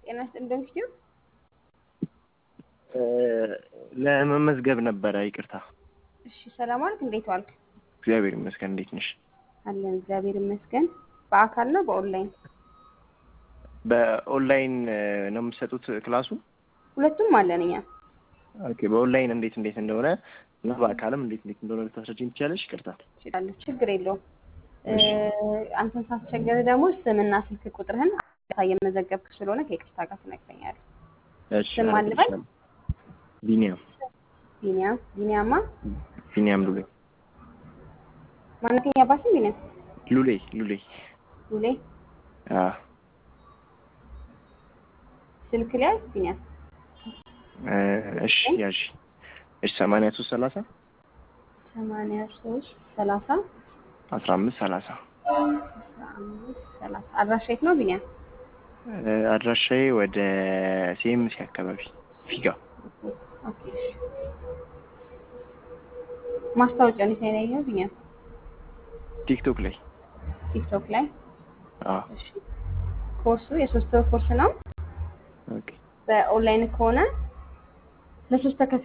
ጤና ይስጥልኝ ዩቲዩብ ለመመዝገብ ነበረ። ይቅርታ። እሺ ሰላም ዋልክ? እንዴት ዋልክ? እግዚአብሔር ይመስገን። እንዴት ነሽ? አለን እግዚአብሔር ይመስገን። በአካል ነው በኦንላይን? በኦንላይን ነው የምትሰጡት ክላሱ? ሁለቱም አለን እኛ። ኦኬ። በኦንላይን እንዴት እንዴት እንደሆነ እና በአካልም እንዴት እንዴት እንደሆነ ልታስረጅኝ ትችላለሽ? ይቅርታ። እችላለሁ፣ ችግር የለውም። አንተን ሳስቸገር ደግሞ ስምና ስልክ ቁጥርህን እየመዘገብክ ስለሆነ ከይቅርታ ጋር ትነግረኛለህ። እሺ። ስም ማን ልበል? ቢኒያም ቢኒያም ቢኒያማ ቢኒያም ሉሌ ማነተኛ አባትም ቢኒያም ሉሌ ሉሌ ሉሌ አ ስልክ ላይ ቢኒያም እሺ ያዥ እሺ ሰማንያ ሶስት ሰላሳ ሰማንያ ሶስት ሰላሳ አስራ አምስት ሰላሳ አስራ አምስት ሰላሳ አድራሻ የት ነው ቢኒያም? አድራሻዬ ወደ ሲኤምሲ አካባቢ ፊጋ ኦኬ እሺ። ማስታወቂያውን የት ላይ ነው ቢኒያም? ቲክቶክ ላይ ቲክቶክ ላይ። አ እሺ። ኮርሱ የሶስት ወር ኮርስ ነው። ኦኬ በኦንላይን ከሆነ ለሶስት ተከታታይ